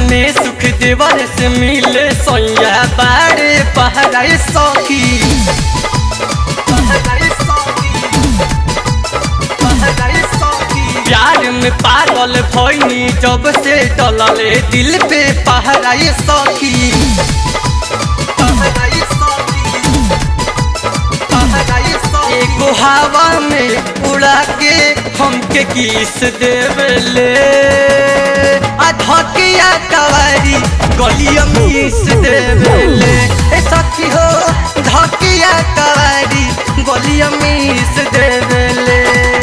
में सुख देवर से मिले सोया बारे पहराए सखी पहराए सखी, पहराए सखी। प्यार में पागल भइनी जब से डलले दिल पे पहराए सखी पहराए सखी, पहराए सखी। एगो हवा में उड़ा के हमके किस देवले आ धकिया कवारी गलिया मिस देवले ए सखी हो धकिया कवारी गलिया मिस देवले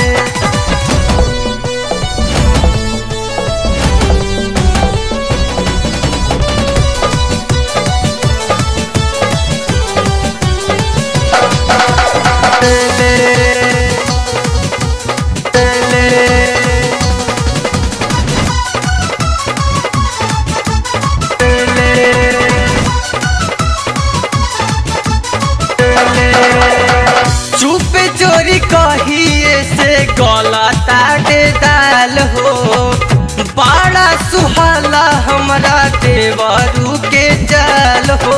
चुप चोरी कहिए से गला ताटे दाल हो बड़ा सुहाला हमरा देवरू के जाल हो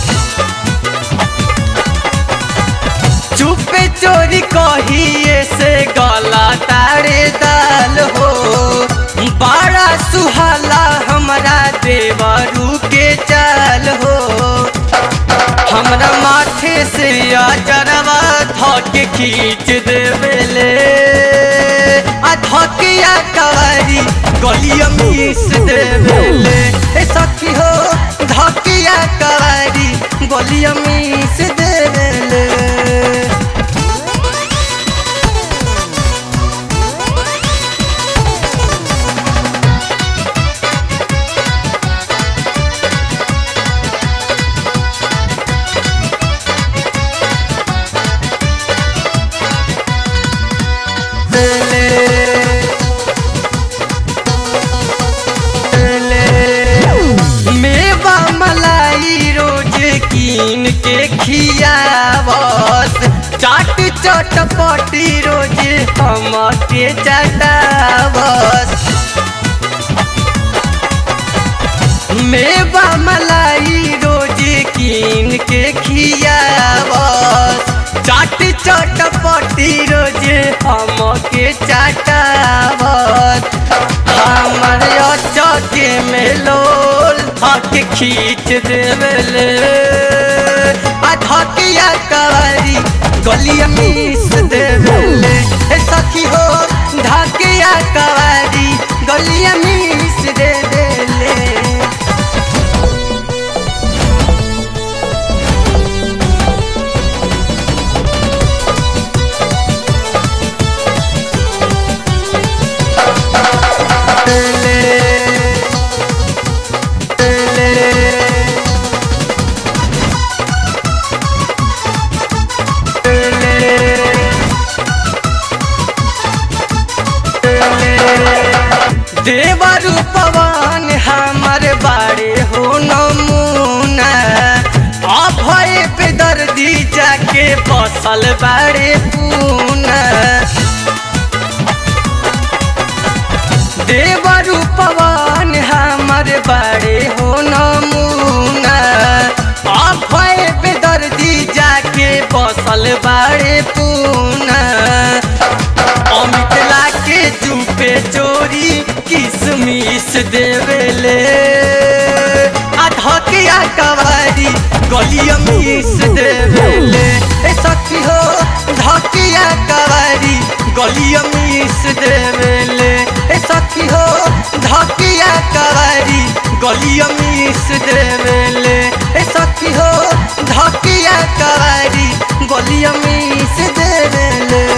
चुप चोरी कहिए से गला तारे दाल हो बड़ा सुहाला हमरा देवरू के चाल हो हमरा माथे से अजरवा धके खींच देवेले आ धकिया कवारी गलिया मिस देवेले ए सखी हो धकिया कवारी गलिया मिस देवेले मेवा मलाई रोज कीन के खियावस चाट चटपटी रोज हमके चटावस मेवा मलाई रोज कीन के खियावस चाट चटपटी रोज हमके चटावस हमर चौके में लोल हक खींच देवले आ धकिया कवारी गलिया मिस देवले ए सखी हो धकिया कवारी गलिया मिस देवले देवरु पवन हमर बारे हो नमूना अभय पे दर्दी जाके बसल बारे पूना देवरु पवन हमर बारे हो नमूना अभय पे दर्दी जाके बसल बारे पूना अमित लाके चुपे चोरी किसमिस देवेले आ धकिया कवारी गलिया मिस देवेले ए सखी हो धकिया कवारी गलिया मिस देवेले ए सखी हो धकिया कवारी गलिया मिस देवेले ए सखी हो धकिया कवारी गलिया मिस देवेले